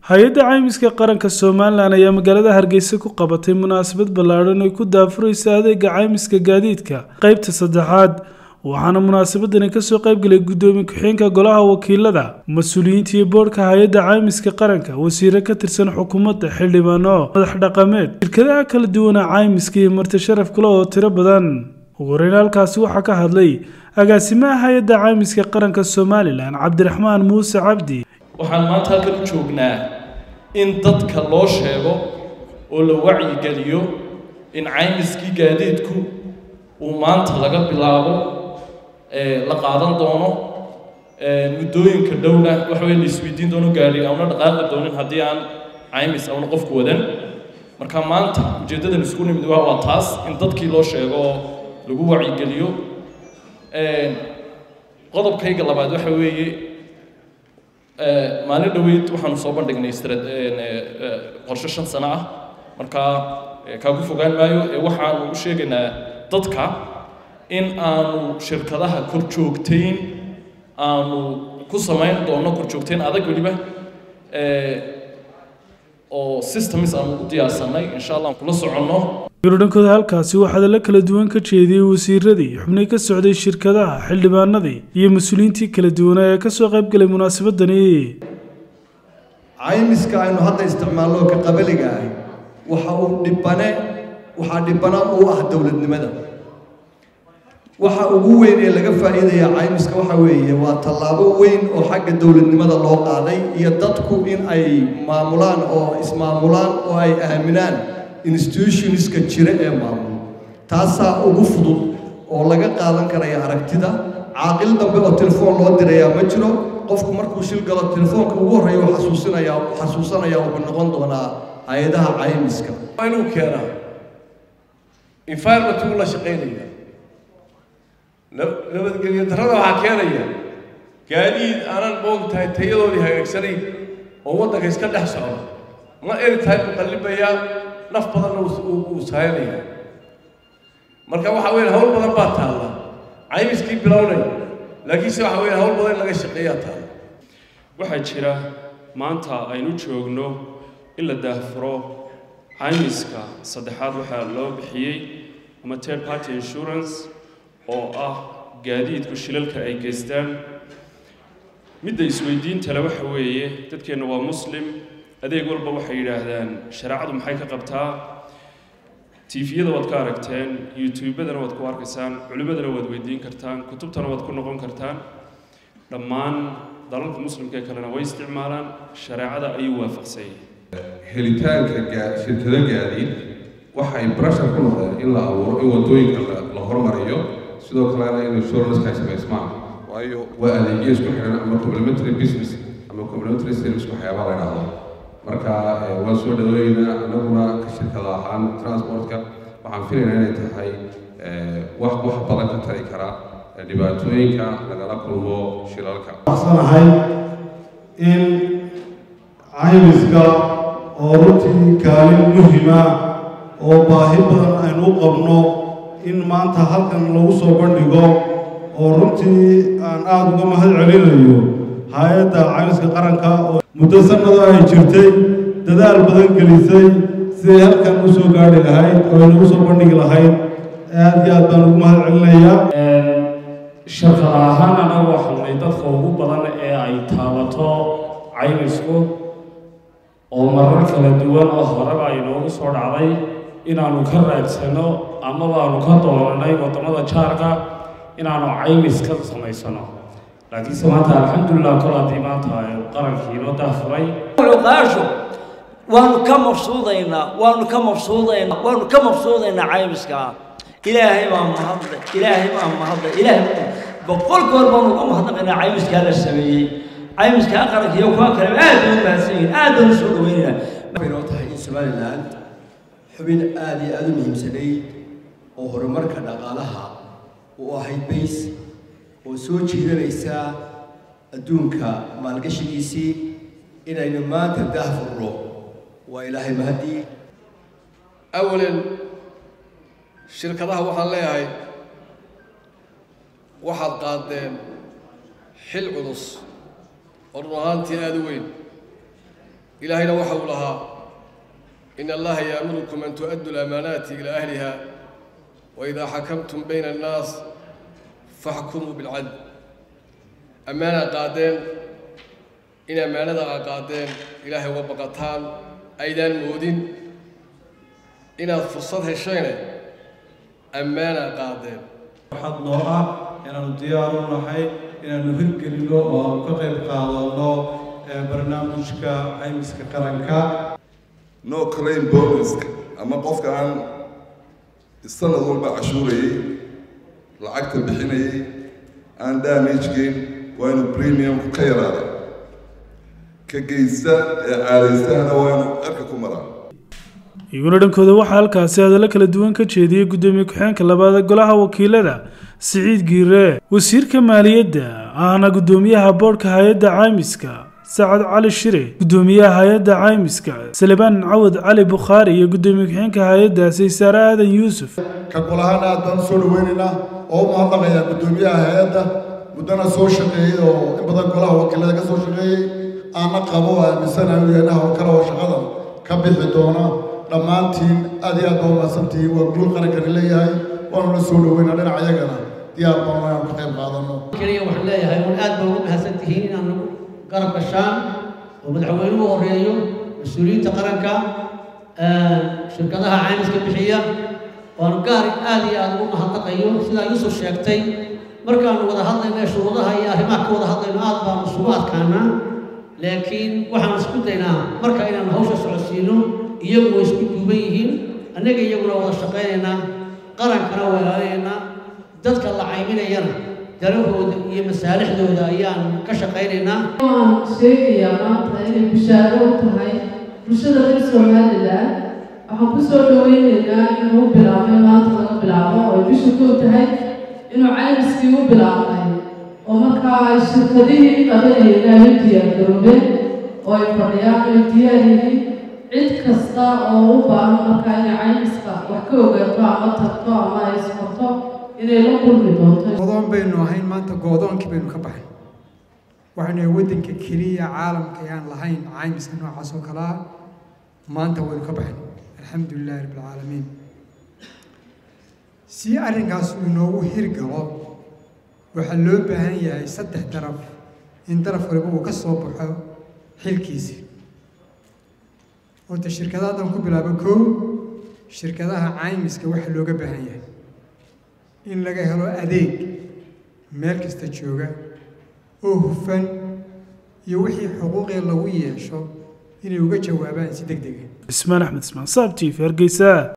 hay-adda caymiska qaranka somalilan ayaa magaalada hargeysa ku qabatay munaasabad ballaadhan ay ku daafuraysa adeega caymiska gaadiidka qeybta saddexaad waxaana munaasabadani kasoo qaybgalay guddoomiye ku-xigeenka golaha wakiilada mas-uuliyiinta iyo boodhka hay-adda caymiska qaranka wasiiro ka tirsan xukuumadda xildhibaano madax dhaqameed shirkadaha kala duwana caymiska iyo marti sharaf kale oo tiro badan ugu horeyn halkaasi waxaa ka hadlay agaasimaha hay-adda caymiska qaranka somalilan cabdiraxmaan muuse cabdi waxaan maanta halkan u joognaa in dadka loo sheego oo la wacyigeliyo in caymiskii gaadiidku uu maanta laga bilaabo la qaadan doono muddooyinka dhowna waxa weye la isweydiin doono gaari auna dhaqaaqi doonin haddii aan caymis auna qofku wadan marka maanta ujeeddadan isku nimid waa waa taas in dadkii loo sheego oo lagu wacyigeliyo qodobkayga labaad waxa weeye maalin dhoweyd waxaanu soo bandhignay qorshe shan sano ah markaa kaagu fogaan maayo ee waxaanu u sheegaynaa dadka in aanu shirkadaha kor joogtayn aanu ku samayn doono kor joogtayn adag weliba oo systems aanu u diyaarsanay insha allah aan kula soconno dhankooda halkaasi waxaa hadallo kala duwan ka jeediyey wasiiradii xubnay ka socday shirkadaha xildhibaanadii iyo mas-uuliyiintii kala duwanaa ee kasoo qaybgalay munaasabadani caymiska aynu hadda isticmaalno ka qabaliga ahi waxa uu dhibane waxaa dhibana u ah dowladnimada waxa ugu weyn ee laga faa'iidaya caymiska waxa weeye waa tallaabo weyn oo xagga dowladnimada loo qaaday iyo dadku in ay maamulaan oo ismaamulaan oo ay aaminaan institutionska jira ee maamul taasaa ugu fudud oo laga qaadan karaya aragtida caaqil dambe oo telefoon loo dirayaa ma jiro qofku markuu shil galo telefoonka ugu horreeya uu xasuusinaya xasuusanaya wuxuu noqon doonaa hay-adaha caymiska inuu keenaa environment uu la shaqaynaya nabadgelyo darrada waxaa keenaya gaadiid aanan moog tahay tayadoodii hagaagsanayn oo waddanka iska dhex socda ma eri tahay buu qallibayaa naf badanna uu saayanayaa marka waxa weeye hawl badan baa taalla caymiskii bilownay laakiinse waxa weeye hawl badan in laga shaqeeyaa taalla waxaa jira maanta aynu joogno in la daahfuro caymiska saddexaad waxaa loo bixiyey ama third party insurance oo ah gaadiidku shilalka ay geystaan midda isweydiintale waxa weeye dadkeenna waa muslim adeeg walba waxay yidhaahdaan shareecadu maxay ka qabtaa tifiyada waad ka aragteen youtubadana waad ku arkaysaan culimmadana waad weydiin kartaan kutubtana waad ku noqon kartaan dhammaan dalalka muslimka ee kalena way isticmaalaan shareecada ayuu waafaqsanyay helitaanka shirkado gaadiid waxay brashar ku noqdeen in la abuuro in waddooyinka la hormariyo sidoo kalena in insuranceska ay samaysmaan waayo waa adeegyo isku xiran ama complementary business ama complementary service waxyaabaa la idhaahdo marka waan soo dhaweynaa anaguna ka shirkada ahaan transportka waxaan filaynaa inay tahay wax wax badan ka tari kara dhibaatooyinka lagala kulmo shilalka waxsanahay in caymiska oo runtii kaalin muhima oo baahi badan aynu u qabno in maanta halkan lagu soo bandhigo oo runtii aan aada uga mahad celinayo hay-adda caymiska qaranka oo muddo sanado ay jirtay dadaal badan gelisay siday halkan u soo gaadhi lahayd oo ay nagu soo bandhigi lahayd aada iyo aad baan ugu mahad celinayaa shirkada ahaan anagu waxanay dadka ugu badan ee ay taabato caymisku oo marar kala duwan oo horeba ay noogu soo dhacday inaanu ka raadsano ama baanu ka doonanay waddamada jaarka inaanu caymis ka samaysano laakiinse maanta alxamdulilah kol haddii maanta qarankii inoo daafuray qaasho waanu ka mabsuudaynaa waanu ka mabsuudaynaa waanu ka mabsuudaynaa caymiska ilaahay baa mahadle ilaahay baa mahadle ilaahay boqol goor baanu uga mahadnaqaynaa caymiskaa la sameeyey caymiskaa qaranka iyo kuwa kale aad bay u mahadsan yihiin aad baan u soo dhaweynaynaa waxay noo tahay in somaliland xubin aada iyo aada u muhiimsanayd oo horumarka dhaqaalaha u ahayd bays oo soo jiidanaysa adduunka maalgashigiisii inaynu maanta daahfurno waa ilaahay mahadii awalan shirkadaha waxaan leeyahay waxaad qaadeen xil culus oo run ahaantii aada u weyn ilaahayna waxa uu lahaa in allaha yaamurukum an tu'addu lamaanaati ilaa ahliha waidaa xakamtum bayna annaas faxkumuu bilcadl ammaanaa qaadeen in ammaanada aa qaadeen ilaahay uga baqataan aydaan moodin inaad fursad heshayne ammaanaa qaadeen waxaad noo ah inaanu diyaar u nahay inaanu hirgelino oo aanu ka qayb qaadano barnaamijka caymiska qaranka no claim bonuska ama qofka aan sanad walba cashuurayay lacagta bixinayay aan damage gain waa inuu premiumku ka yaraada ka geysta ee caadaystahana waa inuu cirka ku maraa iyaguna dhankooda waxaa halkaasi hadallo kala duwan ka jeediyey guddoomiye ku-xeenka labaad ee golaha wakiilada siciid giire wasiirka maaliyadda ahna guddoomiyaha boodhka hay-adda caymiska sacad cali shire guddoomiyaha hay-adda caymiska salebaan cawad cali bukhaari iyo guddoomiye ku-xeenka hay-addaasi saare aadan yuusuf ka golahaan aad baan usoo dhaweynaynaa oo u mahadnaqayaa guddoomiyaha hay-adda muddana soo shaqeeyey oo in badan golaha wakiilada ka soo shaqeeyey aana qabo oo aaminsanahay inuu yahay hawl kale oo shaqadan ka bixi doona dhammaantiin aad iyo aad baa umahadsantihiin waa guul qarankani leeyahay waanu la soo dhaweynaa dhinac ayagana diyaar baan inaanu ka qayb qaadano keliya waxaan leeyahay un aad baa ugu mahadsan tihiin inaanu garab gashaan oo madaxweynuhu horeeyo mas-uuliyiinta qaranka shirkadaha caymiska bixiya waanu gaar aad iyo aad ugu mahadnaqayo sidaa yuusuf sheegtay markaanu wada hadlayno shuruudaha iyo arrimaha ka wada hadlayno aad baanu isugu adkaanaa laakiin waxaanu isku daynaa marka inaanu hawsha socodsiino iyagu way isku duuban yihiin annaga iyaguna wada shaqaynaynaa qarankana waa ilaalinaynaa dadka la cayminayana darahooda iyo masaalixdooda ayaan ka shaqaynaynaa waan sheegayaa maanta inay bushaaro u tahay bulshada reer somalilan waxaan ku soo dhaweynaynaa inuu bilaabay maanta laga bilaabo oo bisha kow tahay inuu caymiskii u bilaabnay oo markaa ay shirkadihii qabanayeen ay u diyaargaroobeen oo ay fadhiyaan ay diyaar yihiin cid kasta oo u baahan markaa inay caymiska wax ka ogaato ama tagto ama ay isfarto inay la kulmi doonto godoon baynu ahayn maanta goodoonkii baynu ka baxay waxaynu waddanka keliya caalamka ayaan lahayn caymiska noocaas oo kale ah maanta waynu ka baxay alxamdu lilahi rabbi alcaalamiin si arrinkaas uu inoogu hirgalo waxaa loo baahan yahay saddex daraf in daraf waliba uu ka soo baxo xilkiisi horta shirkadahadan ku bilaabo kow shirkadaha caymiska waxaa looga baahan yahay in laga helo adeeg meel kasta jooga oo hufan iyo wixii xuquuqii lagu yeesho inay uga jawaabaan si deg dega ismaan axmed ismaan saab t v hargeysa